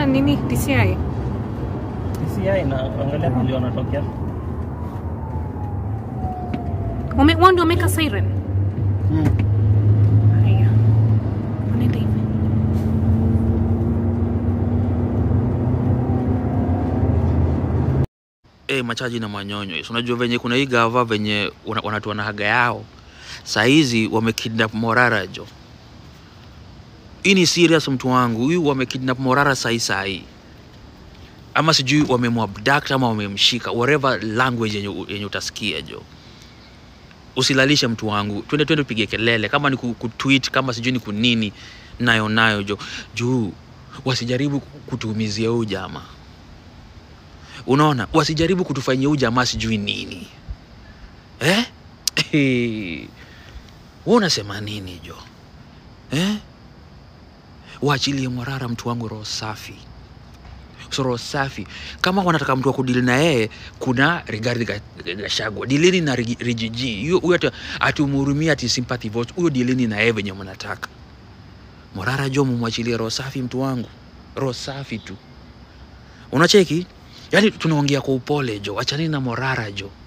na nini DCI? DCI na angalia mali wanatokea. Wame, wao ndio wameka siren. Mm. Haya. Wanaenda hivi. eh machaji na manyonyo. Si Unajua venye kuna hii gava venye wana- wanatoa na haga yao. Saa hizi wamekidnap Morara jo. Hii ni serious mtu wangu. Huyu wamekidnap Morara sahi sahi. Ama sijui wamemwabduct ama wamemshika whatever language yenye, yenye utasikia jo. Usilalishe mtu wangu. Twende twende tupige kelele kama ni ku- kutweet kama sijui ni kunini nayo nayo jo. Juu wasijaribu kutuumizia huyu jamaa unaona wasijaribu kutufanyia huu jamaa sijui nini eh? Wewe unasema nini jo eh? waachilie mwarara mtu wangu roho safi so roho safi kama wanataka mtu wa kudili na yeye kuna Rigathi Ga- Gachagua dilini na Rigi- Rigiji Huyo- huyo ati- atumhurumia ati sympathy vote huyo dilini na yeye venye mnataka Morara jo mumwachilie roho safi mtu wangu roho safi tu unacheki yaani tunaongea kwa upole jo achanini na morara jo